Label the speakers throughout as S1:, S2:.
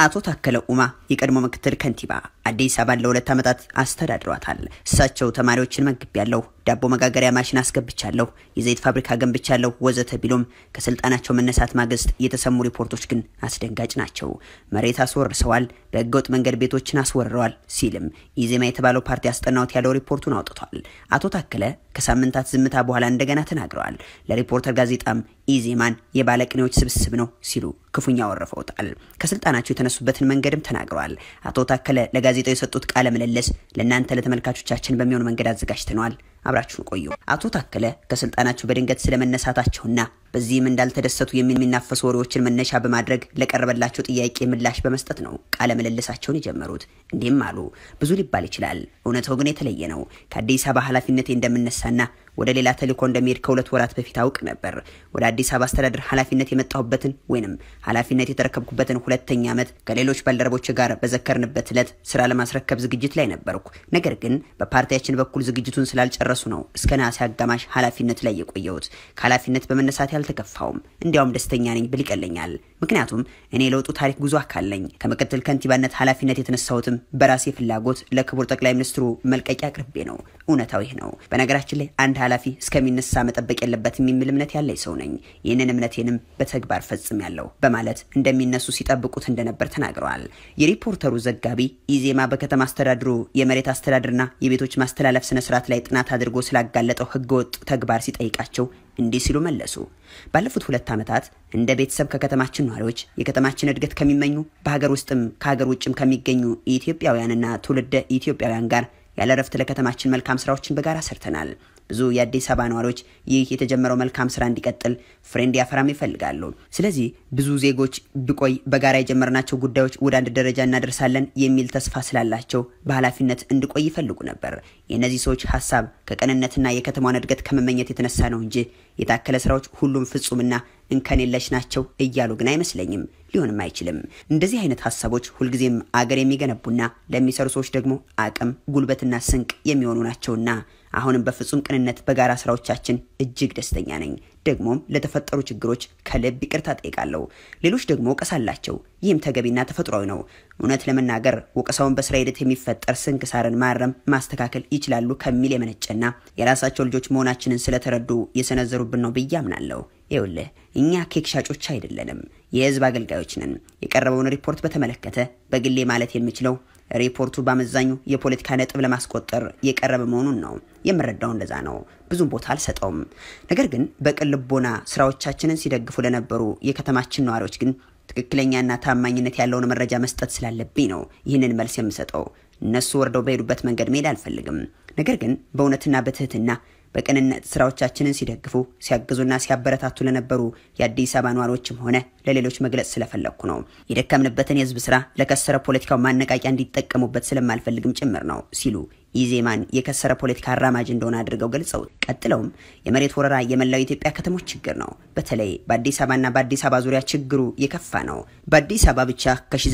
S1: አቶ ታከለ ኡማ የቀድሞ ምክትል ከንቲባ አዲስ አበባን ለሁለት ዓመታት አስተዳድሯታል። እሳቸው ተማሪዎችን መግቢያለሁ፣ ዳቦ መጋገሪያ ማሽን አስገብቻለሁ፣ የዘይት ፋብሪካ ገንብቻለሁ ወዘተ ቢሉም ከስልጣናቸው መነሳት ማግስት የተሰሙ ሪፖርቶች ግን አስደንጋጭ ናቸው። መሬት አስወርሰዋል፣ በህገወጥ መንገድ ቤቶችን አስወርረዋል ሲልም ኢዜማ የተባለው ፓርቲ አስጠናውት ያለው ሪፖርቱን አውጥቷል። አቶ ታከለ ከሳምንታት ዝምታ በኋላ እንደገና ተናግረዋል። ለሪፖርተር ጋዜጣም ኢዜማን የባለቅኔዎች ስብስብ ነው ሲሉ ክፉኛ ወርፈውታል። ከስልጣናቸው የተነሱበትን መንገድም ተናግረዋል። አቶ ታከለ ለጋዜጣው የሰጡት ቃለ ምልልስ ለእናንተ ለተመልካቾቻችን በሚሆን መንገድ አዘጋጅተነዋል። አብራችሁን ቆዩ። አቶ ታከለ ከስልጣናቸው በድንገት ስለመነሳታቸውና በዚህም እንዳልተደሰቱ የሚናፈሱ ወሬዎችን መነሻ በማድረግ ለቀረበላቸው ጥያቄ ምላሽ በመስጠት ነው ቃለ ምልልሳቸውን የጀመሩት። እንዲህም አሉ። ብዙ ሊባል ይችላል፣ እውነታው ግን የተለየ ነው። ከአዲስ አበባ ኃላፊነቴ እንደምነሳና ወደ ሌላ ተልእኮ እንደሚሄድ ከሁለት ወራት በፊት አውቅ ነበር። ወደ አዲስ አበባ አስተዳደር ኃላፊነት የመጣሁበትን ወይንም ኃላፊነት የተረከብኩበትን ሁለተኛ ዓመት ከሌሎች ባልደረቦች ጋር በዘከርንበት ዕለት ስራ ለማስረከብ ዝግጅት ላይ ነበርኩ። ነገር ግን በፓርቲያችን በኩል ዝግጅቱን ስላልጨረሱ ነው እስከ ነሐሴ አጋማሽ ኃላፊነት ላይ የቆየሁት። ከኃላፊነት በመነሳት ያልተከፋውም እንዲያውም ደስተኛ ነኝ ብል ይቀለኛል። ምክንያቱም እኔ የለውጡ ታሪክ ጉዞ አካል ነኝ። ከምክትል ከንቲባነት ኃላፊነት የተነሳሁትም በራሴ ፍላጎት ለክቡር ጠቅላይ ሚኒስትሩ መልቀቂያ አቅርቤ ነው። እውነታው ይህ ነው። በነገራችን ላይ አንድ ኃላፊ እስከሚነሳ መጠበቅ የለበትም የሚል እምነት ያለኝ ሰው ነኝ። ይህንን እምነቴንም በተግባር ፈጽም ያለው በማለት እንደሚነሱ ሲጠብቁት እንደነበር ተናግረዋል። የሪፖርተሩ ዘጋቢ ኢዜማ በከተማ አስተዳድሩ የመሬት አስተዳደርና የቤቶች ማስተላለፍ ስነስርዓት ላይ ጥናት አድርጎ ስላጋለጠው ህገወጥ ተግባር ሲጠይቃቸው እንዲህ ሲሉ መለሱ። ባለፉት ሁለት ዓመታት እንደ ቤተሰብ ከከተማችን ነዋሪዎች የከተማችን እድገት ከሚመኙ በሀገር ውስጥም ከሀገር ውጭም ከሚገኙ ኢትዮጵያውያንና ትውልደ ኢትዮጵያውያን ጋር ያለ እረፍት ለከተማችን መልካም ስራዎችን በጋራ ሰርተናል። ብዙ የአዲስ አበባ ነዋሪዎች ይህ የተጀመረው መልካም ስራ እንዲቀጥል ፍሬ እንዲያፈራም ይፈልጋሉ። ስለዚህ ብዙ ዜጎች ብቆይ በጋራ የጀመርናቸው ጉዳዮች ወደ አንድ ደረጃ እናደርሳለን የሚል ተስፋ ስላላቸው በኃላፊነት እንድቆይ ይፈልጉ ነበር። የእነዚህ ሰዎች ሀሳብ ከቅንነትና የከተማዋን እድገት ከመመኘት የተነሳ ነው እንጂ የታከለ ስራዎች ሁሉም ፍጹምና እንከን የለሽ ናቸው እያሉ ግን አይመስለኝም። ሊሆንም አይችልም። እንደዚህ አይነት ሀሳቦች ሁልጊዜም አገር የሚገነቡና ለሚሰሩ ሰዎች ደግሞ አቅም፣ ጉልበትና ስንቅ የሚሆኑ ናቸውና አሁንም በፍጹም ቅንነት በጋራ ስራዎቻችን እጅግ ደስተኛ ነኝ። ደግሞም ለተፈጠሩ ችግሮች ከልብ ይቅርታ ጠይቃለሁ። ሌሎች ደግሞ ወቀሳ አላቸው። ይህም ተገቢና ተፈጥሯዊ ነው። እውነት ለመናገር ወቀሳውን በስራ ሂደት የሚፈጠር ስንክሳርን ማረም፣ ማስተካከል ይችላሉ ከሚል የመነጨና የራሳቸው ልጆች መሆናችንን ስለተረዱ የሰነዘሩብን ነው ብዬ አምናለሁ። ይኸውልህ እኛ ኬክ ሻጮች አይደለንም፣ የህዝብ አገልጋዮች ነን። የቀረበውን ሪፖርት በተመለከተ በግሌ ማለት የምችለው ሪፖርቱ በአመዛኙ የፖለቲካ ነጥብ ለማስቆጠር የቀረበ መሆኑን ነው የምረዳው። እንደዛ ነው። ብዙም ቦታ አልሰጠውም። ነገር ግን በቅን ልቦና ስራዎቻችንን ሲደግፉ ለነበሩ የከተማችን ነዋሪዎች ግን ትክክለኛና ታማኝነት ያለውን መረጃ መስጠት ስላለብኝ ነው ይህንን መልስ የምሰጠው። እነሱ ወርደው በሄዱበት መንገድ መሄድ አልፈልግም። ነገር ግን በእውነትና በትህትና በቅንነት ስራዎቻችንን ሲደግፉ ሲያግዙና ሲያበረታቱ ለነበሩ የአዲስ አበባ ነዋሪዎችም ሆነ ለሌሎች መግለጽ ስለፈለግኩ ነው። የደከምንበትን የህዝብ ስራ ለከሰረ ፖለቲካው ማነቃቂያ እንዲጠቀሙበት ስለማልፈልግም ጭምር ነው ሲሉ ኢዜማን የከሰረ ፖለቲካ አራማጅ እንደሆነ አድርገው ገልጸው ቀጥለውም የመሬት ወረራ የመላው የኢትዮጵያ ከተሞች ችግር ነው። በተለይ በአዲስ አበባና በአዲስ አበባ ዙሪያ ችግሩ የከፋ ነው። በአዲስ አበባ ብቻ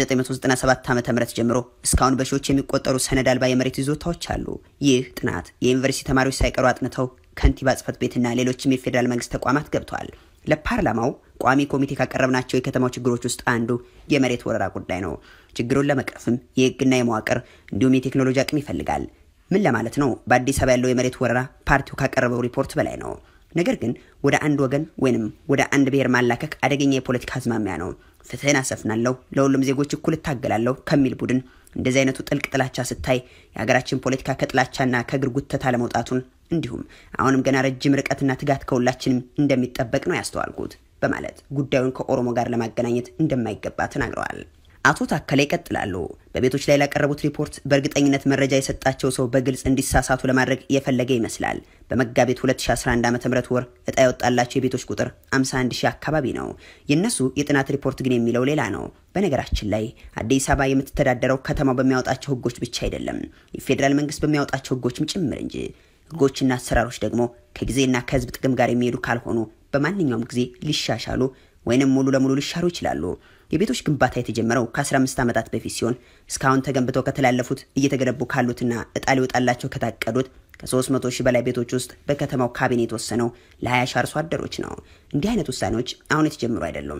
S1: ከ1997 ዓ ም ጀምሮ እስካሁን በሺዎች የሚቆጠሩ ሰነድ አልባ የመሬት ይዞታዎች አሉ። ይህ ጥናት የዩኒቨርሲቲ ተማሪዎች ሳይቀሩ አጥንተው ከንቲባ ጽህፈት ቤትና ሌሎችም የፌዴራል መንግስት ተቋማት ገብተዋል። ለፓርላማው ቋሚ ኮሚቴ ካቀረብናቸው የከተማው ችግሮች ውስጥ አንዱ የመሬት ወረራ ጉዳይ ነው። ችግሩን ለመቅረፍም የህግና የመዋቅር እንዲሁም የቴክኖሎጂ አቅም ይፈልጋል። ምን ለማለት ነው? በአዲስ አበባ ያለው የመሬት ወረራ ፓርቲው ካቀረበው ሪፖርት በላይ ነው። ነገር ግን ወደ አንድ ወገን ወይንም ወደ አንድ ብሔር ማላከክ አደገኛ የፖለቲካ አዝማሚያ ነው። ፍትህን አሰፍናለሁ፣ ለሁሉም ዜጎች እኩል እታገላለሁ ከሚል ቡድን እንደዚህ አይነቱ ጥልቅ ጥላቻ ስታይ የሀገራችን ፖለቲካ ከጥላቻና ከእግር ጉተታ ለመውጣቱን እንዲሁም አሁንም ገና ረጅም ርቀትና ትጋት ከሁላችንም እንደሚጠበቅ ነው ያስተዋልኩት በማለት ጉዳዩን ከኦሮሞ ጋር ለማገናኘት እንደማይገባ ተናግረዋል። አቶ ታከለ ይቀጥላሉ። በቤቶች ላይ ላቀረቡት ሪፖርት በእርግጠኝነት መረጃ የሰጣቸው ሰው በግልጽ እንዲሳሳቱ ለማድረግ የፈለገ ይመስላል። በመጋቢት 2011 ዓ ም ወር እጣ የወጣላቸው የቤቶች ቁጥር 51 ሺህ አካባቢ ነው። የእነሱ የጥናት ሪፖርት ግን የሚለው ሌላ ነው። በነገራችን ላይ አዲስ አበባ የምትተዳደረው ከተማው በሚያወጣቸው ህጎች ብቻ አይደለም፣ የፌዴራል መንግስት በሚያወጣቸው ህጎችም ጭምር እንጂ። ህጎችና አሰራሮች ደግሞ ከጊዜና ከህዝብ ጥቅም ጋር የሚሄዱ ካልሆኑ በማንኛውም ጊዜ ሊሻሻሉ ወይንም ሙሉ ለሙሉ ሊሻሩ ይችላሉ። የቤቶች ግንባታ የተጀመረው ከ15 ዓመታት በፊት ሲሆን እስካሁን ተገንብተው ከተላለፉት እየተገነቡ ካሉትና እጣ ሊወጣላቸው ከታቀዱት ከ300 ሺህ በላይ ቤቶች ውስጥ በከተማው ካቢኔ የተወሰነው ለ20 ሺህ አርሶ አደሮች ነው። እንዲህ አይነት ውሳኔዎች አሁን የተጀመሩ አይደሉም።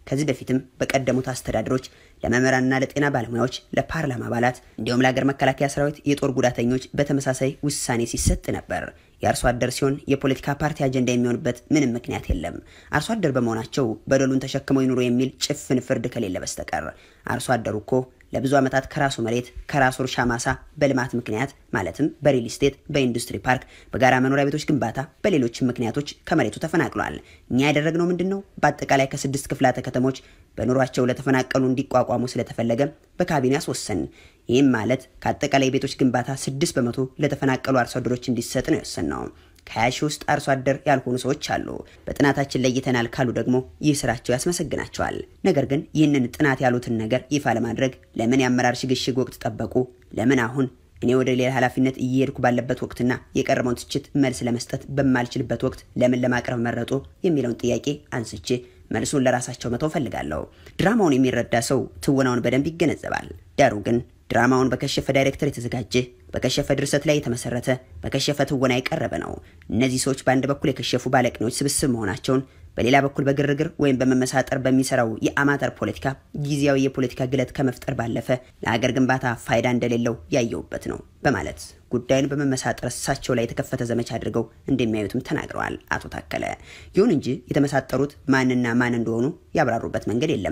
S1: ከዚህ በፊትም በቀደሙት አስተዳደሮች ለመምህራንና ለጤና ባለሙያዎች፣ ለፓርላማ አባላት እንዲሁም ለሀገር መከላከያ ሰራዊት የጦር ጉዳተኞች በተመሳሳይ ውሳኔ ሲሰጥ ነበር። የአርሶ አደር ሲሆን የፖለቲካ ፓርቲ አጀንዳ የሚሆንበት ምንም ምክንያት የለም። አርሶ አደር በመሆናቸው በደሉን ተሸክመው ይኑሩ የሚል ጭፍን ፍርድ ከሌለ በስተቀር አርሶ አደሩ እኮ ለብዙ ዓመታት ከራሱ መሬት ከራሱ እርሻ ማሳ በልማት ምክንያት ማለትም በሪል ስቴት፣ በኢንዱስትሪ ፓርክ፣ በጋራ መኖሪያ ቤቶች ግንባታ፣ በሌሎችም ምክንያቶች ከመሬቱ ተፈናቅሏል። እኛ ያደረግነው ምንድን ነው? በአጠቃላይ ከስድስት ክፍላተ ከተሞች በኑሯቸው ለተፈናቀሉ እንዲቋቋሙ ስለተፈለገ በካቢኔ አስወሰን። ይህም ማለት ከአጠቃላይ የቤቶች ግንባታ ስድስት በመቶ ለተፈናቀሉ አርሶ አደሮች እንዲሰጥ ነው የወሰንነው። ከሀያ ሺህ ውስጥ አርሶ አደር ያልሆኑ ሰዎች አሉ። በጥናታችን ለይተናል ካሉ ደግሞ ይህ ስራቸው ያስመሰግናቸዋል። ነገር ግን ይህንን ጥናት ያሉትን ነገር ይፋ ለማድረግ ለምን የአመራር ሽግሽግ ወቅት ጠበቁ? ለምን አሁን እኔ ወደ ሌላ ኃላፊነት እየሄድኩ ባለበት ወቅትና የቀረበውን ትችት መልስ ለመስጠት በማልችልበት ወቅት ለምን ለማቅረብ መረጡ? የሚለውን ጥያቄ አንስቼ መልሱን ለራሳቸው መተው ፈልጋለሁ። ድራማውን የሚረዳ ሰው ትወናውን በደንብ ይገነዘባል። ዳሩ ግን ድራማውን በከሸፈ ዳይሬክተር የተዘጋጀ በከሸፈ ድርሰት ላይ የተመሰረተ በከሸፈ ትወና የቀረበ ነው። እነዚህ ሰዎች በአንድ በኩል የከሸፉ ባለቅኔዎች ስብስብ መሆናቸውን፣ በሌላ በኩል በግርግር ወይም በመመሳጠር በሚሰራው የአማተር ፖለቲካ ጊዜያዊ የፖለቲካ ግለት ከመፍጠር ባለፈ ለሀገር ግንባታ ፋይዳ እንደሌለው ያየውበት ነው በማለት ጉዳዩን በመመሳጠር እሳቸው ላይ የተከፈተ ዘመቻ አድርገው እንደሚያዩትም ተናግረዋል አቶ ታከለ። ይሁን እንጂ የተመሳጠሩት ማንና ማን እንደሆኑ ያብራሩበት መንገድ የለም።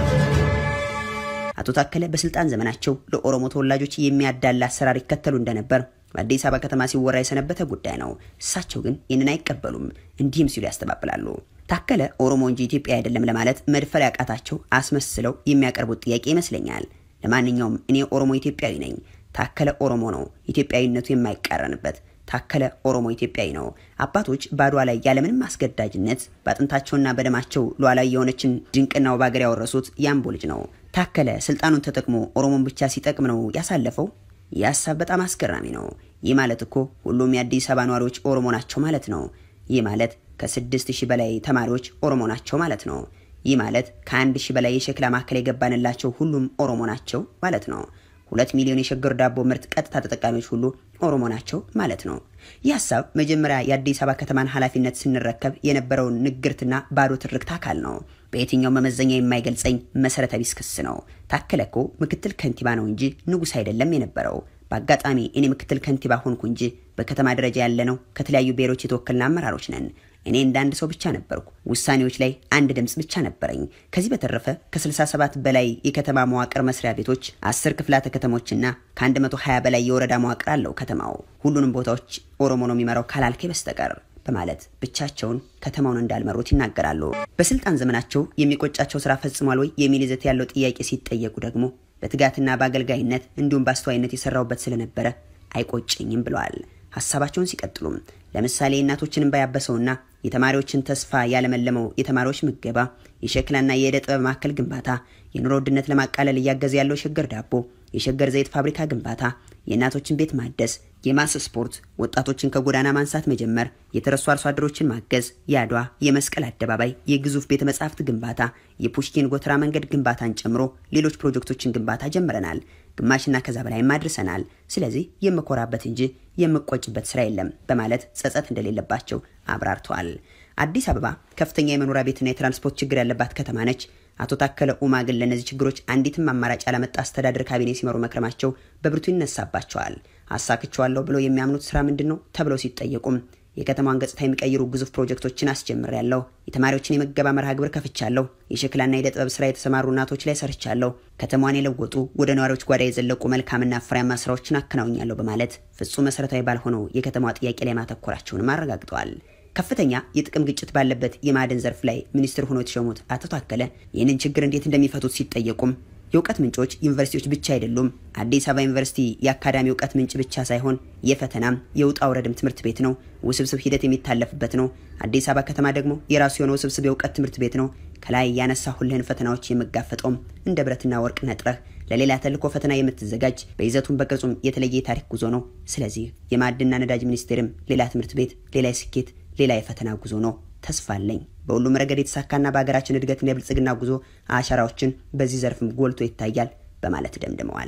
S1: አቶ ታከለ በስልጣን ዘመናቸው ለኦሮሞ ተወላጆች የሚያዳላ አሰራር ይከተሉ እንደነበር በአዲስ አበባ ከተማ ሲወራ የሰነበተ ጉዳይ ነው። እሳቸው ግን ይህንን አይቀበሉም። እንዲህም ሲሉ ያስተባብላሉ። ታከለ ኦሮሞ እንጂ ኢትዮጵያ አይደለም ለማለት መድፈር ያቃታቸው አስመስለው የሚያቀርቡት ጥያቄ ይመስለኛል። ለማንኛውም እኔ ኦሮሞ ኢትዮጵያዊ ነኝ። ታከለ ኦሮሞ ነው፣ ኢትዮጵያዊነቱ የማይቃረንበት ታከለ ኦሮሞ ኢትዮጵያዊ ነው። አባቶች በአድዋ ላይ ያለምንም አስገዳጅነት በአጥንታቸውና በደማቸው ሉዓላዊ የሆነችን ድንቅና ውብ ሀገር ያወረሱት የአምቦ ልጅ ነው። ታከለ ስልጣኑን ተጠቅሞ ኦሮሞን ብቻ ሲጠቅም ነው ያሳለፈው። ይህ ሀሳብ በጣም አስገራሚ ነው። ይህ ማለት እኮ ሁሉም የአዲስ አበባ ነዋሪዎች ኦሮሞ ናቸው ማለት ነው። ይህ ማለት ከስድስት ሺህ በላይ ተማሪዎች ኦሮሞ ናቸው ማለት ነው። ይህ ማለት ከአንድ ሺህ በላይ የሸክላ ማዕከል የገባንላቸው ሁሉም ኦሮሞ ናቸው ማለት ነው። ሁለት ሚሊዮን የሸገር ዳቦ ምርት ቀጥታ ተጠቃሚዎች ሁሉ ኦሮሞ ናቸው ማለት ነው። ይህ ሀሳብ መጀመሪያ የአዲስ አበባ ከተማን ኃላፊነት ስንረከብ የነበረውን ንግርትና ባዶ ትርክት አካል ነው። በየትኛው መመዘኛ የማይገልጸኝ መሰረተ ቢስ ክስ ነው። ታከለ እኮ ምክትል ከንቲባ ነው እንጂ ንጉሥ አይደለም የነበረው። በአጋጣሚ እኔ ምክትል ከንቲባ ሆንኩ እንጂ በከተማ ደረጃ ያለነው ከተለያዩ ብሔሮች የተወከልን አመራሮች ነን። እኔ እንደ አንድ ሰው ብቻ ነበርኩ። ውሳኔዎች ላይ አንድ ድምፅ ብቻ ነበረኝ። ከዚህ በተረፈ ከ67 በላይ የከተማ መዋቅር መስሪያ ቤቶች፣ 10 ክፍላተ ከተሞችና ከ120 በላይ የወረዳ መዋቅር አለው ከተማው። ሁሉንም ቦታዎች ኦሮሞ ነው የሚመራው ካላልኬ በስተቀር በማለት ብቻቸውን ከተማውን እንዳልመሩት ይናገራሉ። በስልጣን ዘመናቸው የሚቆጫቸው ስራ ፈጽሟል ወይ የሚል ይዘት ያለው ጥያቄ ሲጠየቁ ደግሞ በትጋትና በአገልጋይነት እንዲሁም በአስተዋይነት የሰራውበት ስለነበረ አይቆጭኝም ብለዋል። ሀሳባቸውን ሲቀጥሉም ለምሳሌ እናቶችን እንባ ያበሰውና የተማሪዎችን ተስፋ ያለመለመው የተማሪዎች ምገባ፣ የሸክላና የዕደ ጥበብ ማዕከል ግንባታ፣ የኑሮ ውድነት ለማቃለል እያገዘ ያለው የሸገር ዳቦ፣ የሸገር ዘይት ፋብሪካ ግንባታ፣ የእናቶችን ቤት ማደስ፣ የማስ ስፖርት፣ ወጣቶችን ከጎዳና ማንሳት መጀመር፣ የተረሱ አርሶ አደሮችን ማገዝ፣ የአድዋ የመስቀል አደባባይ፣ የግዙፍ ቤተ መጻሕፍት ግንባታ፣ የፑሽኪን ጎተራ መንገድ ግንባታን ጨምሮ ሌሎች ፕሮጀክቶችን ግንባታ ጀምረናል። ግማሽና ከዛ በላይም አድርሰናል። ስለዚህ የምኮራበት እንጂ የምቆጭበት ስራ የለም በማለት ጸጸት እንደሌለባቸው አብራርተዋል። አዲስ አበባ ከፍተኛ የመኖሪያ ቤትና የትራንስፖርት ችግር ያለባት ከተማ ነች። አቶ ታከለ ኡማ ግን ለእነዚህ ችግሮች አንዲትም አማራጭ ያላመጣ አስተዳደር ካቢኔ ሲመሩ መክረማቸው በብርቱ ይነሳባቸዋል። አሳክቸዋለሁ ብለው የሚያምኑት ስራ ምንድን ነው ተብለው ሲጠየቁም የከተማዋን ገጽታ የሚቀይሩ ግዙፍ ፕሮጀክቶችን አስጀምሬያለሁ። የተማሪዎችን የምገባ መርሃ ግብር ከፍቻለሁ። የሸክላና የዕደ ጥበብ ስራ የተሰማሩ እናቶች ላይ ሰርቻለሁ። ከተማዋን የለወጡ ወደ ነዋሪዎች ጓዳ የዘለቁ መልካምና ፍሬያማ ስራዎችን አከናውኛለሁ በማለት ፍጹም መሰረታዊ ባልሆነው የከተማዋ ጥያቄ ላይ ማተኮራቸውንም አረጋግጠዋል። ከፍተኛ የጥቅም ግጭት ባለበት የማዕድን ዘርፍ ላይ ሚኒስትር ሆኖ የተሾሙት አቶ ታከለ ይህንን ችግር እንዴት እንደሚፈቱት ሲጠየቁም የእውቀት ምንጮች ዩኒቨርሲቲዎች ብቻ አይደሉም። አዲስ አበባ ዩኒቨርሲቲ የአካዳሚ እውቀት ምንጭ ብቻ ሳይሆን የፈተናም የውጣ ውረድም ትምህርት ቤት ነው። ውስብስብ ሂደት የሚታለፍበት ነው። አዲስ አበባ ከተማ ደግሞ የራሱ የሆነ ውስብስብ የእውቀት ትምህርት ቤት ነው። ከላይ ያነሳሁልህን ፈተናዎች የምጋፈጠውም እንደ ብረትና ወርቅ ነጥረህ ለሌላ ተልእኮ ፈተና የምትዘጋጅ በይዘቱም በቅርጹም የተለየ የታሪክ ጉዞ ነው። ስለዚህ የማዕድንና ነዳጅ ሚኒስቴርም ሌላ ትምህርት ቤት፣ ሌላ የስኬት፣ ሌላ የፈተና ጉዞ ነው። ተስፋ አለኝ። በሁሉም ረገድ የተሳካና በሀገራችን እድገትና የብልጽግና ጉዞ አሻራዎችን በዚህ ዘርፍም ጎልቶ ይታያል በማለት ደምድመዋል።